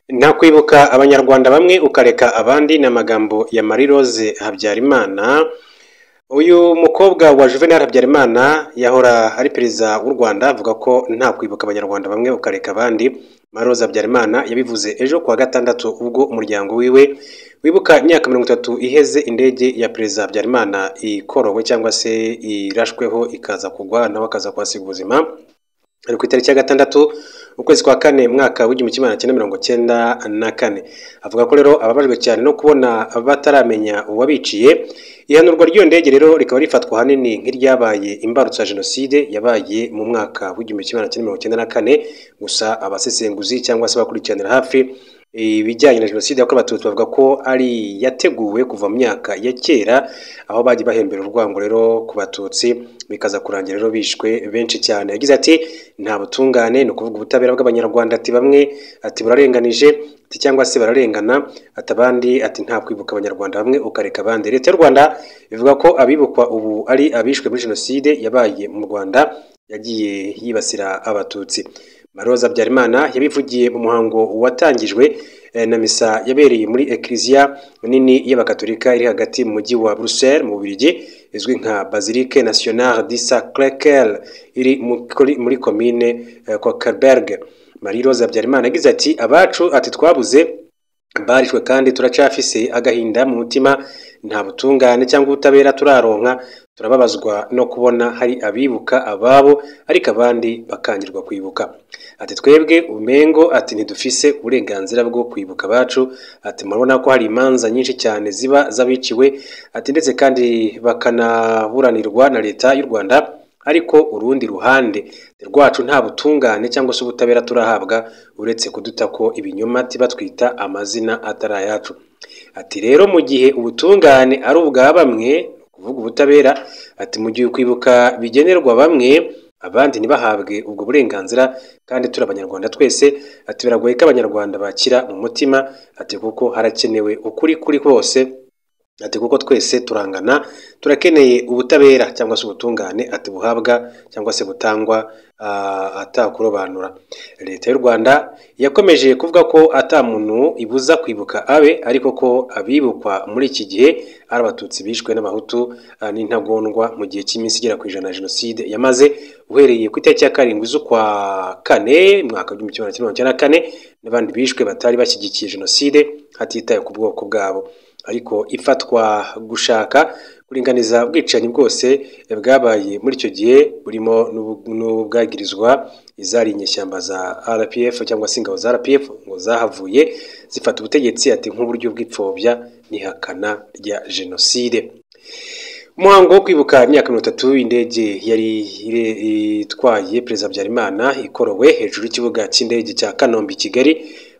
Nta kwibuka abanyarwanda bamwe ukareka abandi ni amagambo ya Marie Rose Habyarimana, uyu mukobwa wa Juvenal Habyarimana yahora ari perezida w'u Rwanda avuga ko nta kwibuka abanyarwanda bamwe ukareka abandi, Marie Rose Habyarimana yabivuze ejo ku wa gatandatu ubwo umuryango wiwe wibuka imyaka mirongo itatu iheze indege ya perezida Habyarimana ikorowe cyangwa se irashweho ikaza kugwa nawe akaza kuhasiga ubuzima, ari ku itariki ya gatandatu ukwezi kwa kane mwaka w'igihumbi kimwe magana cyenda mirongo cyenda na kane, avuga ko rero ababajwe cyane no kubona bataramenya uwabiciye, ihanurwa ry'iyo ndege rero rikaba rifatwa ahanini nk'iryabaye imbarutso ya jenoside yabaye mu mwaka w'igihumbi kimwe magana cyenda mirongo cyenda na kane, gusa abasesenguzi cyangwa se abakurikiranira hafi ibijyanye na jenoside yakorewe abatutsi bavuga ko ari yateguwe kuva mu myaka ya kera, aho bagiye bahembera urwango rero ku batutsi bikaza kurangira rero bishwe benshi cyane, yagize ati nta butungane ni ukuvuga ubutabera bw'abanyarwanda ati bamwe ati burarenganije ati cyangwa se bararengana ati abandi ati nta kwibuka abanyarwanda bamwe ukareka abandi, leta y'u Rwanda ivuga ko abibukwa ubu ari abishwe muri jenoside yabaye mu Rwanda yagiye yibasira abatutsi. Marie Rose Habyarimana yabivugiye mu muhango watangijwe na misa yabereye muri Eklizia nini y'abakatolika iri hagati mu mujyi wa Bruxelles mu Bubiligi izwi nka Basilique Nationale du Sacré-Cœur iri muri komine Kokelberg. Marie Rose Habyarimana yagize ati abacu ati twabuze barishwe kandi turacafise agahinda mu mutima nta butungane cyangwa ubutabera turaronka turababazwa no kubona hari abibuka ababo ariko abandi bakangirwa kwibuka ati twebwe umengo ati ntidufise uburenganzira bwo kwibuka abacu ati murabona ko hari imanza nyinshi cyane ziba z'abiciwe ati ndetse kandi bakanaburanirwa na leta y'u Rwanda ariko urundi ruhande rwacu nta butungane cyangwa se ubutabera turahabwa uretse kuduta ko ibinyoma batwita amazina atari ayacu ati rero mu gihe ubutungane ari ubwa bamwe kuvuga ubutabera ati mu gihe kwibuka bigenerwa bamwe abandi ntibahabwe ubwo burenganzira kandi turi abanyarwanda twese ati biragoye ko abanyarwanda bakira mu mutima ati kuko harakenewe ukuri kuri kose ati kuko twese turangana turakeneye ubutabera cyangwa se ubutungane ati buhabwa cyangwa se butangwa atakurobanura leta y'u rwanda yakomeje kuvuga ko ata muntu ibuza kwibuka abe ariko ko abibukwa muri iki gihe ari abatutsi bishwe n'abahutu n'intagondwa mu gihe cy'iminsi igera ku ijana ya jenoside yamaze uhereye ku itariki ya karindwi z'ukwa kane mwaka w'igihumbi kimwe magana cyenda mirongo icyenda na kane n'abandi bishwe batari bashyigikiye jenoside hatitawe ku bwoko bwabo ariko ifatwa gushaka kuringaniza ubwicanyi bwose bwabaye muri icyo gihe burimo n'ubwagirizwa izari inyeshyamba za RPF cyangwa se ingabo za RPF ngo zahavuye zifata ubutegetsi ati nk'uburyo bw'ipfobya n'ihakana rya jenoside umuhango wo kwibuka imyaka mirongo itatu indege yari itwaye perezida Habyarimana ikorowe hejuru y'ikibuga cy'indege cya Kanombe i Kigali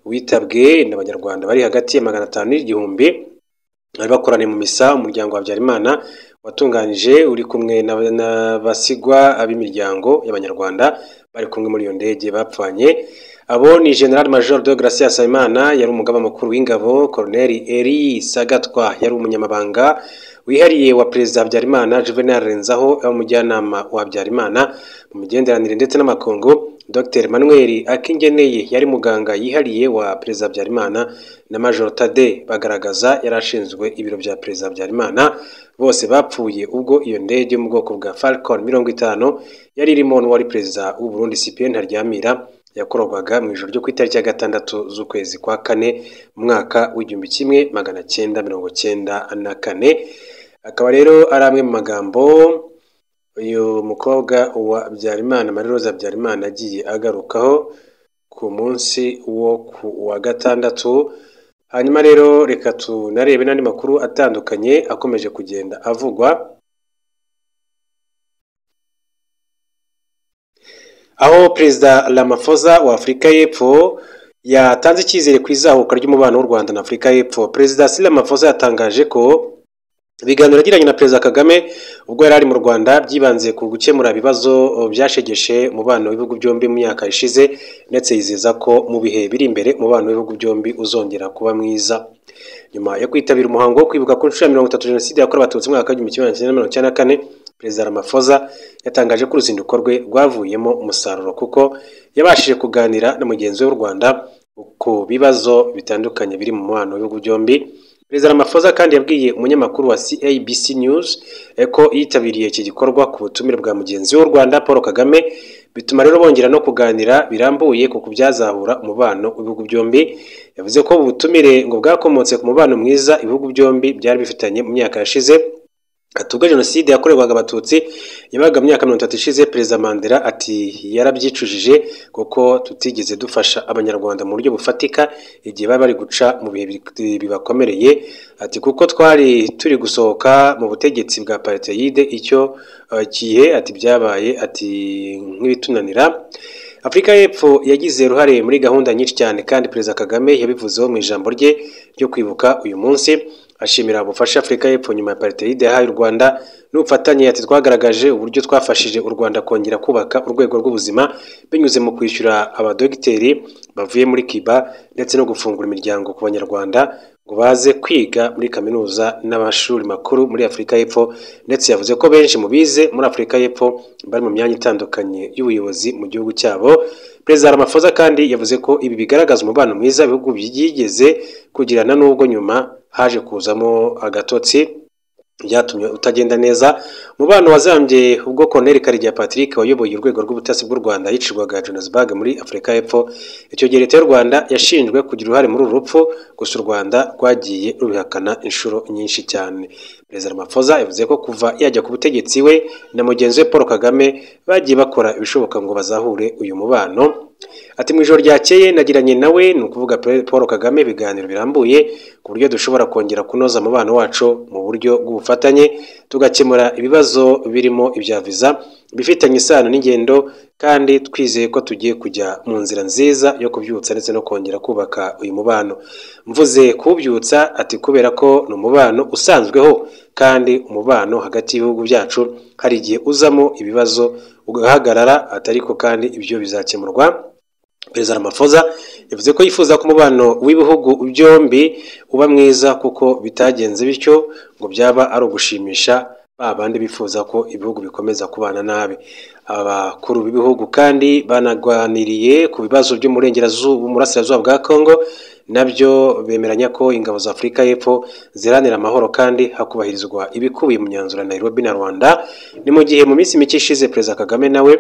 witabwe n'abanyarwanda bari hagati ya magana atanu n'igihumbi bari bakoraniye mu misa umuryango wa Habyarimana watunganije uri kumwe n'abasigwa ab'imiryango y'abanyarwanda bari kumwe muri iyo ndege bapfanye abo ni General Major de Gracia Nsabimana yari umugaba mukuru w'ingabo Colonel Eri Sagatwa yari umunyamabanga wihariye wa perezida Habyarimana Juvenal Renzaho umujyanama wa Habyarimana mu migenderanire ndetse n'amakungu Dr Manuel Akingeneye yari muganga yihariye wa perezida Habyarimana na Major Tade bagaragaza yari ashinzwe ibiro bya perezida Habyarimana bose bapfuye ubwo iyo ndege yo mu bwoko bwa Falcon mirongo itanu yari irimo n'uwari perezida w'u Burundi CPN Ntaryamira yakorwaga mu ijoro ryo ku itariki ya gatandatu z'ukwezi kwa kane mu mwaka w'igihumbi kimwe magana cyenda mirongo cyenda na kane akaba rero ari amwe mu magambo uyu mukobwa wa Habyarimana Marie Rose Habyarimana agiye agarukaho ku munsi wo ku wa gatandatu hanyuma rero reka tunarebe n'andi makuru atandukanye akomeje kugenda avugwa aho perezida Ramaphosa wa Afurika y'Epfo yatanze icyizere ku izahuka ry'umubano w'u Rwanda na Afurika y'Epfo perezida Cyril Ramaphosa yatangaje ko ibiganiro yagiranye na perezida Kagame ubwo yari ari mu Rwanda byibanze ku gukemura ibibazo byashegeshe umubano w'ibihugu byombi mu myaka ishize ndetse yizeza ko mu bihe biri imbere umubano w'ibihugu byombi uzongera kuba mwiza nyuma yo kwitabira umuhango wo kwibuka ku nshuro ya mirongo itatu jenoside yakorewe abatutsi mu mwaka w'igihumbi kimwe magana cyenda mirongo icyenda na kane perezida Ramaphosa yatangaje ko uruzinduko rwe rwavuyemo umusaruro kuko yabashije kuganira na mugenzi we w'u Rwanda ku bibazo bitandukanye biri mu mubano w'ibihugu byombi perezida Ramaphosa kandi yabwiye umunyamakuru wa CABC News eh, ko yitabiriye iki gikorwa ku butumire bwa mugenzi w'u Rwanda Paul Kagame bituma rero bongera no kuganira birambuye ku kubyazahura umubano w'ibihugu byombi yavuze ko ubu butumire ngo bwakomotse ku mubano mwiza ibihugu byombi byari bifitanye mu myaka yashize hatubwa jenoside yakorerwaga abatutsi yabaga mu myaka mirongo itatu ishize perezida mandela ati yarabyicujije kuko tutigeze dufasha abanyarwanda mu buryo bufatika igihe bari bari guca mu bihe bi- bibakomereye ati kuko twari turi gusohoka mu butegetsi bwa apartheid icyo eh, gihe ati byabaye ati nk'ibitunanira afurika y'epfo yagize uruhare muri gahunda nyinshi cyane kandi perezida kagame yabivuzeho mu ijambo rye ryo kwibuka uyu munsi ashimira ubufasha afurika y'epfo nyuma ya apartheid yahaye u rwanda n'ubufatanye ati twagaragaje uburyo twafashije u rwanda kongera kubaka urwego rw'ubuzima binyuze mu kwishyura abadogiteri bavuye muri kiba ndetse no gufungura imiryango ku banyarwanda ngo baze kwiga muri kaminuza n'amashuri makuru muri afurika y'epfo ndetse yavuze ko benshi mu bize muri afurika y'epfo bari mu myanya itandukanye y'ubuyobozi mu gihugu cyabo perezida ramaphosa kandi yavuze ko ibi bigaragaza umubano mwiza ibihugu byigeze kugirana n'ubwo nyuma haje kuzamo agatotsi byatumye utagenda neza umubano wazambye ubwo Colonel Karegeya Patrick wayoboye urwego rw'ubutasi bw'u Rwanda yicirwaga Johannesburg muri Afurika y'Epfo icyo gihe leta y'u Rwanda yashinjwe kugira uruhare muri uru rupfu gusa u Rwanda rwagiye rubihakana inshuro nyinshi cyane Perezida Ramaphosa yavuze ko kuva yajya ku butegetsi we na mugenzi we Paul Kagame bagiye bakora ibishoboka ngo bazahure uyu mubano Ati mu ijoro ryakeye nagiranye nawe ni ukuvuga Pe- Paul Kagame ibiganiro birambuye ku buryo dushobora kongera kunoza umubano wacu mu buryo bw'ubufatanye tugakemura ibibazo birimo ibya viza bifitanye isano n'ingendo kandi twizeye ko tugiye kujya mu nzira nziza yo kubyutsa ndetse no kongera kubaka uyu mubano mvuze kuwubyutsa ati kubera ko ni umubano usanzweho kandi umubano hagati y'ibihugu byacu hari igihe uzamo ibibazo ugahagarara atariko kandi ibyo bizakemurwa perezida ramaphosa yavuze ko yifuza ko umubano w'ibihugu byombi uba mwiza kuko bitagenze bityo ngo byaba ari ugushimisha ba bandi bifuza ko ibihugu bikomeza kubana nabi abakuru b'ibihugu kandi banaganiriye ku bibazo byo mu burengerazuba mu burasirazuba bwa congo nabyo bemeranya ko ingabo za afurika y'epfo ziharanira amahoro kandi hakubahirizwa ibikubiye mu myanzuro ya nairobi na rwanda ni mu gihe mu minsi mike ishize perezida kagame nawe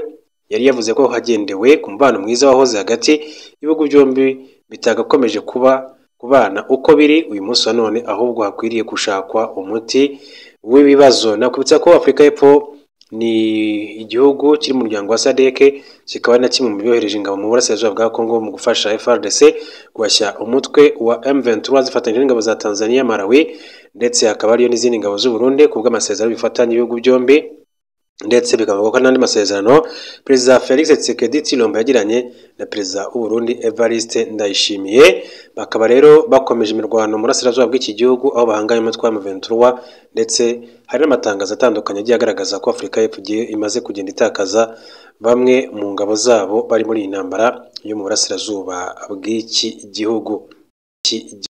yari yavuze ko hagendewe ku mubano mwiza wahoze hagati y'ibihugu byombi bitagakomeje kuba kubana uko biri uyu munsi wa none ahubwo hakwiriye gushakwa umuti w'ibibazo nakubitsa ko afurika y'epfo ni igihugu kiri mu muryango wa sadeke kikaba ari na kimwe mu byohereje ingabo mu burasirazuba bwa kongo mu gufasha frdc guhashya umutwe wa m23 zifatanyije n'ingabo za tanzania malawi ndetse hakaba hariyo n'izindi ngabo z'u Burundi ku bw'amasezerano bifatanya ibihugu byombi ndetse bikavuga ko n'andi masezerano perezida felix tshisekedi tshilombo yagiranye na perezida w'u Burundi evariste ndayishimiye bakaba rero bakomeje imirwano mu burasirazuba bw'iki gihugu aho bahanganye umutwe wa muventura ndetse hari n'amatangazo atandukanye agiye agaragaza ko afurika y'epfo igiye imaze kugenda itakaza bamwe mu ngabo zabo bari muri iyi ntambara yo mu burasirazuba bw'iki gihugu Iki